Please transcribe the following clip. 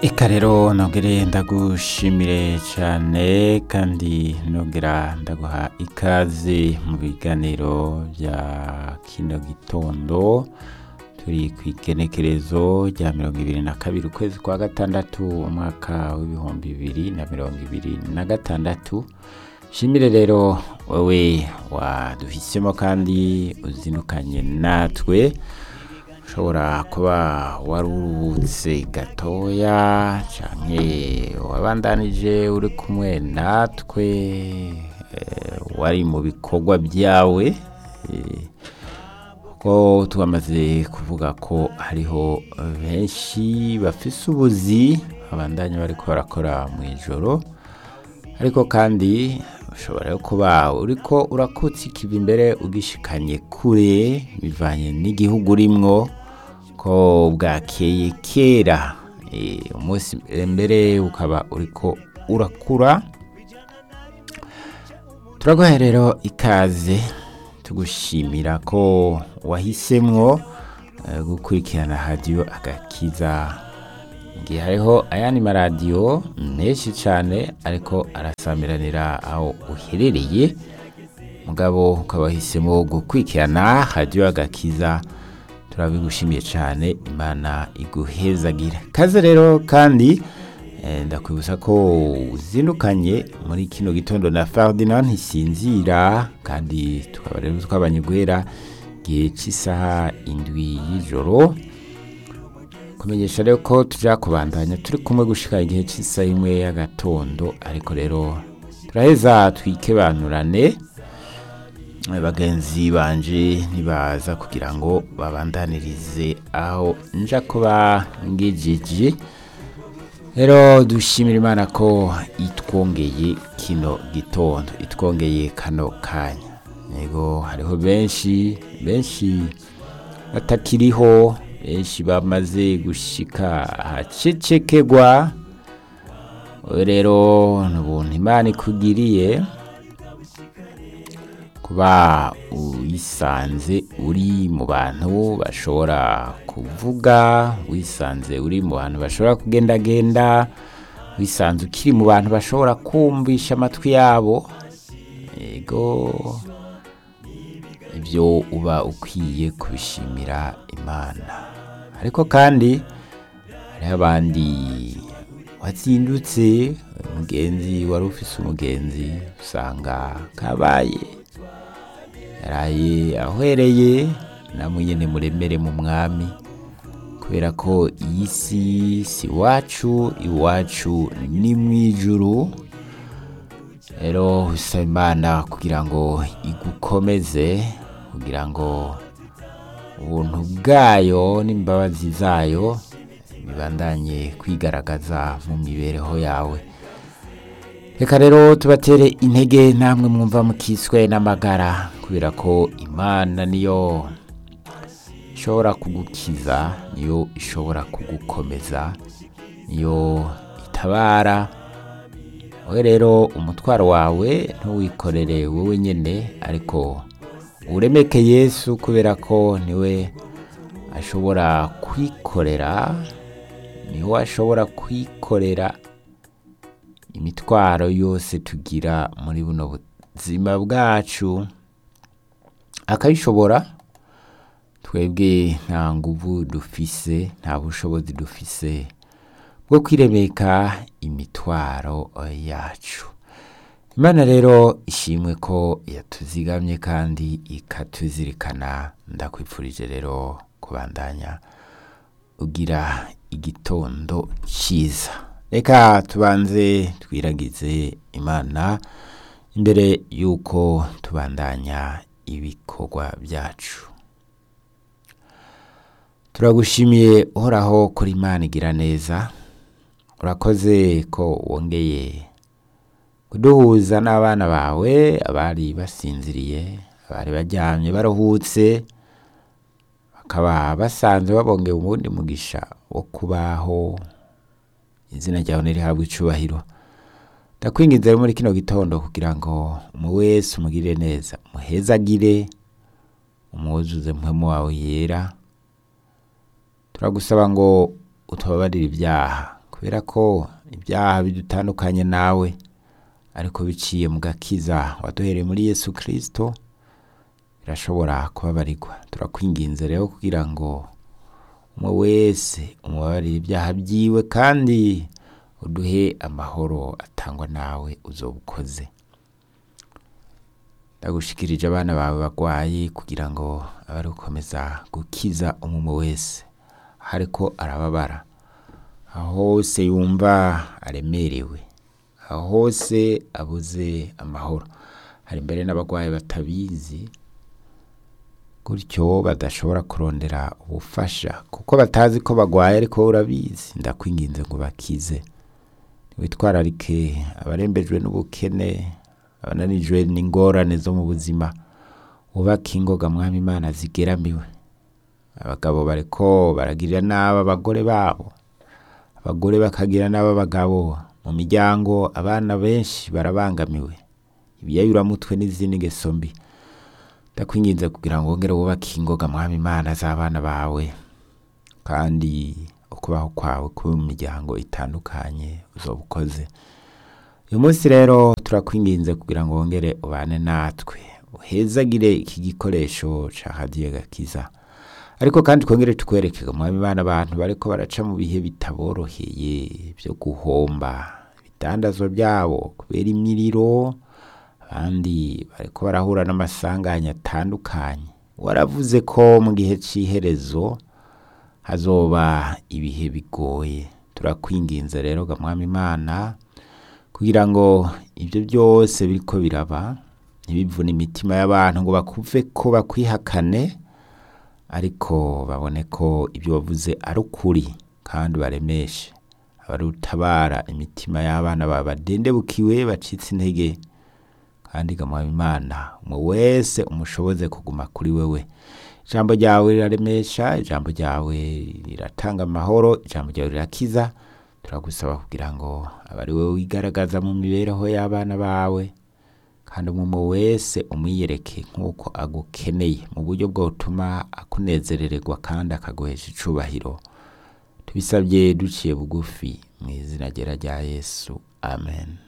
Eka rero nongere ndagushimire cyane kandi nongera ndaguha ikaze mu biganiro bya kino gitondo turi ku igenekerezo rya mirongo ibiri na kabiri ukwezi kwa gatandatu umwaka w'ibihumbi bibiri na mirongo ibiri na gatandatu shimire rero wowe waduhisemo kandi uzinukanye natwe ushobora kuba waruhutse gatoya canke wabandanije uri kumwe natwe eh, wari mu bikorwa byawe eh, ko twamaze kuvuga ko hariho benshi bafise ubuzi babandanya bariko barakora mu ijoro ariko kandi ushobora yo kuba uriko urakutsa ikivi imbere ugishikanye kure bivanye n'igihugu urimwo ko bwakeye kera Eh, umunsi mbere ukaba uriko urakura turaguha rero ikaze tugushimira ko wahisemwo eh, gukurikirana radiyo agakiza igihe hariho ayandi maradiyo menshi cyane ariko arasamiranira aho uherereye mugabo ukaba wahisemo gukurikirana radiyo agakiza turabigushimiye cyane imana iguhezagira kaze rero kandi eh, ndakwibutsa ko uzindukanye muri kino gitondo na Ferdinand ntisinzira kandi tukaba rero twabanye guhera igihe cy'isaha indwi y'ijoro kumenyesha rero ko tujya kubandanya turi kumwe gushika igihe cy'isaha imwe y'agatondo ariko rero turaheza twikebanurane bagenzi banje ntibaza kugira ngo babandanirize aho nja kuba ngejije rero dushimira imana ko itwongeye kino gitondo itwongeye kano kanya yego hariho benshi benshi batakiriho benshi bamaze gushika ahacecekegwa Wowe rero ni ubuntu imana ikugiriye kuba wisanze uri mu bantu bashobora kuvuga wisanze uri mu bantu bashobora kugendagenda wisanze ukiri mu bantu bashobora kumvisha amatwi yabo yego ibyo uba ukwiye kubishimira imana ariko kandi hariho abandi wazindutse umugenzi wari ufise umugenzi usanga kabaye yaraye ahwereye namwe nyene muremere mu mwami kubera ko iyi si si iwacu iwacu ni mu ijuru rero usaba imana kugira ngo igukomeze kugira ngo ubuntu bwayo n'imbabazi zayo bibandanye kwigaragaza mu mibereho yawe reka rero tubatere intege namwe mwumva mukiswe n'amagara kubera ko imana niyo ishobora kugukiza niyo ishobora kugukomeza niyo itabara wowe rero umutwaro wawe ntuwikorere wowe nyine ariko uremeke yesu kubera ko niwe ashobora kwikorera niwe ashobora kwikorera imitwaro yose tugira muri buno buzima bwacu akayishobora twebwe nta nguvu dufise nta bushobozi dufise bwo kwiremeka imitwaro yacu imana rero ishimwe ko yatuzigamye kandi ikatuzirikana ndakwifurije rero kubandanya ugira igitondo cyiza reka tubanze twiragize imana imbere y'uko tubandanya ibikorwa byacu turagushimiye uhoraho kuri imana igira neza urakoze ko wongeye kuduhuza n'abana bawe abari basinziriye abari baryamye baruhutse bakaba basanzwe babongeye ubundi mugisha wo kubaho izina ryawe ntirihabwe icubahiro ndakwinginze rero muri kino gitondo kugira ngo umu wese umugirire neza umuhezagire umwuzuze mpwemu wawe yera turagusaba ngo utubabarire ibyaha kubera ko ibyaha bidutandukanye nawe ariko biciye mu gakiza waduhereye muri yesu kirisito birashobora kubabarirwa turakwinginze rero kugira ngo umwe wese umubabarire ibyaha byiwe kandi uduhe amahoro atangwa nawe uzoba ukoze ndagushikirije abana bawe bagwaye kugira ngo abe gukomeza gukiza umwe wese ariko arababara aho hose yumva aremerewe aho hose abuze amahoro hari mbere n'abagwayi batabizi gutyo badashobora kurondera ubufasha kuko batazi ko bagwaye ariko wowe urabizi ndakwinginze ngo bakize witwararike abarembejwe n'ubukene abananijwe n'ingorane zo mu buzima wubake ingoga mwami imana zigeramiwe abagabo bariko baragirira nabi abagore babo abagore bakagira nabi abagabo mu miryango abana benshi barabangamiwe ibiyayuramutwe n'izindi ngeso mbi ndakwinginze kugira ngo wongere wubake ingoga mwami imana z'abana bawe kandi ukubaho kwawe kuba mu miryango itandukanye uzoba ukoze uyu munsi rero turakwinginze kugira ngo wongere ubane natwe uhezagire iki gikoresho ca hadiye gakiza ariko kandi twongere tukwereke mwami imana abantu bariko baraca mu bihe bitaboroheye byo guhomba ibidandazwa byabo kubera imiriro abandi bariko barahura n'amasanganya atandukanye waravuze ko mu gihe c'iherezo hazoba ibihe bigoye turakwinginze rero ga mwami imana kugira ngo ibyo byose biriko biraba ntibivune imitima y'abantu ngo bakuve ko bakwihakane ariko babone ko ibyo wavuze ari ukuri kandi baremeshe abarutabara imitima y'abana bawe badendebukiwe bacitse intege kandi gamuha imana umwe wese umushoboze kuguma kuri wewe ijambo ryawe riraremesha ijambo ryawe riratanga amahoro ijambo ryawe rirakiza turagusaba kugira ngo abe ari wowe wigaragaza mu mibereho y'abana bawe kandi umwe wese umwiyereke nk'uko agukeneye mu buryo bwotuma akunezerererwa kandi akaguhesha icubahiro tubisabye duciye bugufi mu izina ryera rya yesu amen